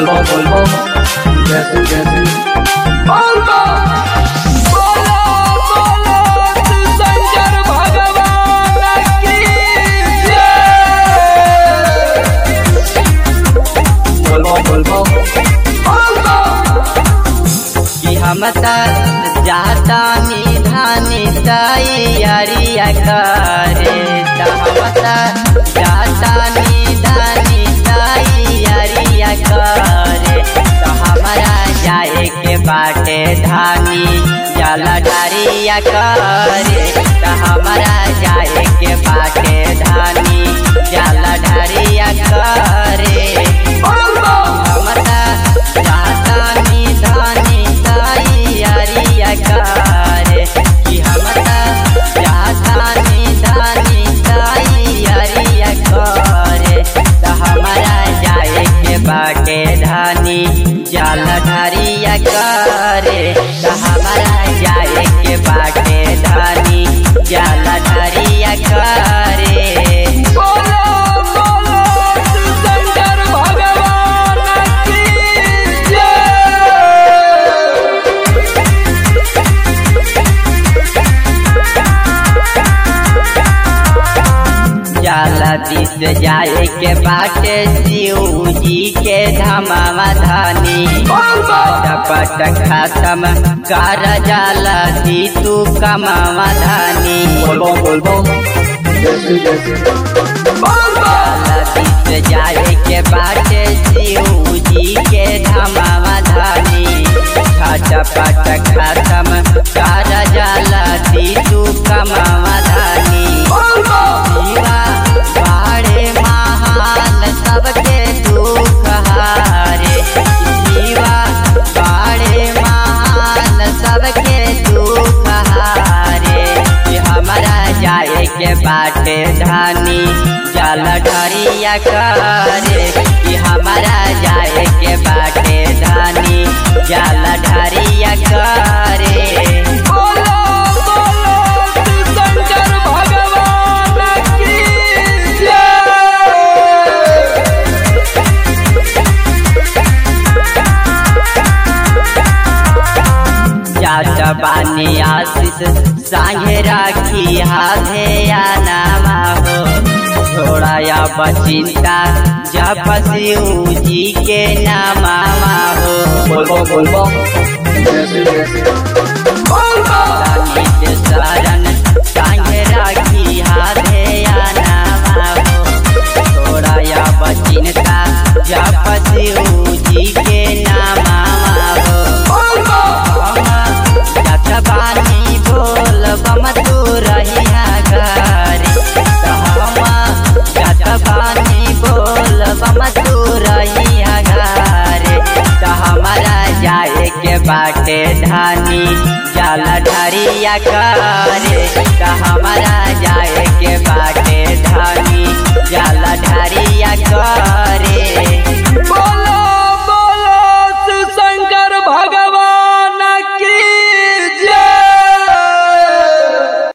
बोलबो बोलबो जैसे जैसे बोलबो बोलो बोलो शंकर भगवान की जय बोलबो बोलबो बोलबो कि हम जाता निधानी तैयारिया करे त हम जाता निधानी तैयारिया करे त हमारा जाए के बाटे धानी जला डारिया करे त हमारा जाए के बाटे धानी जला डारिया करे हमरा जाता निधानी तैयारिया करे कि हमरा जाता निधानी तैयारिया करे त हमरा जाए के बाटे धानी जाल ढारिया करे त हमरा जाए के बाटे धानी जाल ढारिया करे बोलो बोलो शंकर भगवान की जय जाला दिस जाए के बाटे शिव जी के धमावा धानी पट खत्म कर जाला दी तू कमावा धानी बोलबो बोलबो जैसे जैसे जाला दिस जाए के बाटे शिव जी के धमावा धानी पट खत्म कर जाला दी तू कमावा धानी जीवा बाड़े महान सबके दुख हारे जीवा बाड़े महान सबके दुख हारे कि हमारा जाए के बाटे धानी जल ढरिया करे कि हमारा जाए के बाटे धानी जल ढरिया करे बोलो बोलो शंकर भगवान की जय जात बानी आशीष सांगे राखी हाथे या नामा हो छोड़ा या बचिंता जप शिव जी के नामा हो बोलबो बोलबो जैसे जैसे निज शरण सांगे राखी हाथे या नामा हो छोड़ा या बचिंता जप शिव जी के नामा हो जतबानी बोल बम तू रहिया गारी जतबानी बोल बम तू रहिया गारे त हमारा जाए के बाटे धानी जल ढरिया करे त हमारा जाए के बाटे धानी जल ढरिया